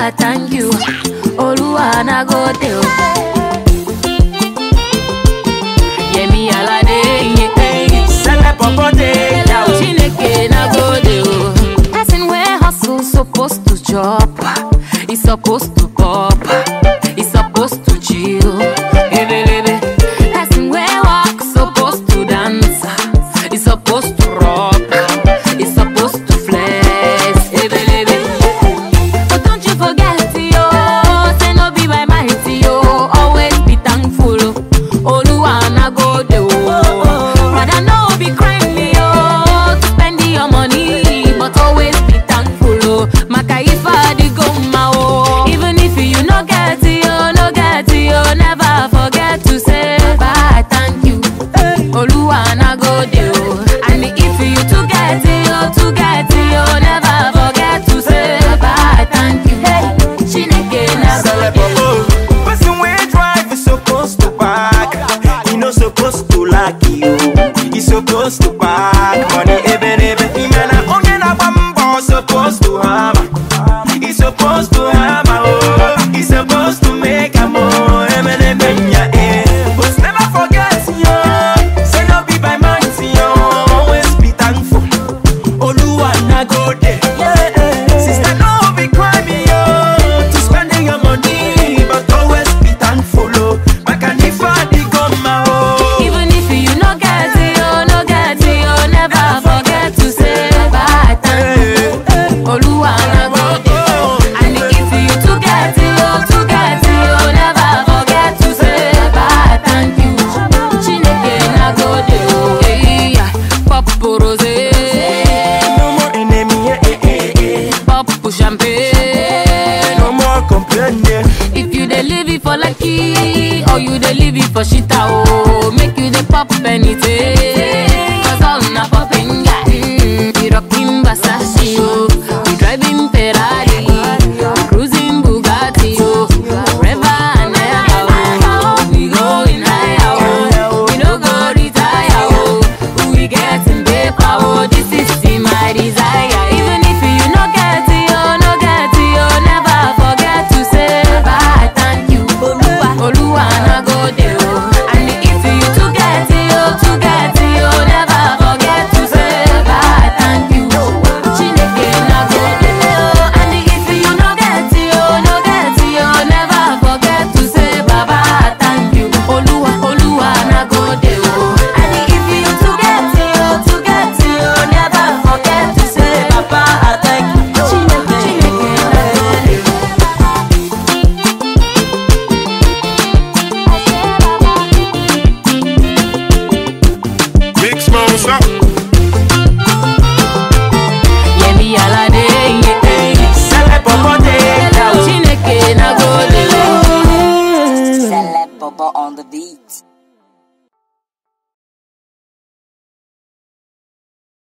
I thank you. Oluwa na go dey. Yemi Alade, yeah. Sele popote, yeah. Chineke na go dey. Person wey hustle supposed to chop. He supposed to pop. He supposed to chill. Ebelebe. Person wey walk supposed to dance. He supposed to rock. He supposed to flex. Ebelebe. But don't you forget, yo, say no be by might, yo. Always be thankful. Oluwa na go dey, oh. Brother, no be crime, yo, to spend your money, but always be thankful, oh. Maka if I dey go ma, oh. Even if you no get, yo, no get, yo, never forget to say bye, thank you. Oluwa na go dey, oh. And if you to get, yo, to get, yo, never forget to say bye, thank you. Chineke na go Sele dey, oh. popo. Person wey drive is supposed to park. He no supposed to lack you. He supposed to park money ebe n'ebe. Ime na onye na-agba mbọ supposed to hammer. He supposed to hammer oh. He supposed to make am oh. Ebe n'ebe nya eh. But never forget yo. Say no be by might yo. Always be thankful. Oluwa na go dey. Sister, no be crime, yo, to spending your money, but always be thankful, oh. Makanifa di goma, oh. Even if you no get it, oh, no get it, oh, never forget to say bye, thank you. Oluwa na go dey. And if you to get it, oh, to get it, oh, never forget to say bye, thank you. Chineke na go dey, oh, hey, yeah. Pop rose, No more enemy, eh, eh, eh, eh. pop champagne. No more complaining. If you dey live it for lucky or you dey live it for shita oh, make you dey pop anything. Cause all na popping guy. Mm, we rocking Versace oh, we driving Ferrari, we cruising Bugatti oh, forever and ever oh. We going higher oh, we no go retire oh, we getting paper oh. This is my desire. Even if you no get it oh, no get it oh, never forget to say bye, thank you. Oluwa, Oluwa na go dey oh. And if you to get it oh, to get it oh, never forget to say bye, thank you. Chineke na go dey oh. And if you no get it oh, no get it oh, never forget to say baba, thank you. Oluwa, Oluwa na go dey oh. And if you to get it oh, to get it oh, never forget to say baba, thank you. Chineke, Chineke na go dey oh. Big smalls up. Yemi Alade, yeah. Sele popote, yeah. Chineke na go dey oh. Celeb Bobo on the beat.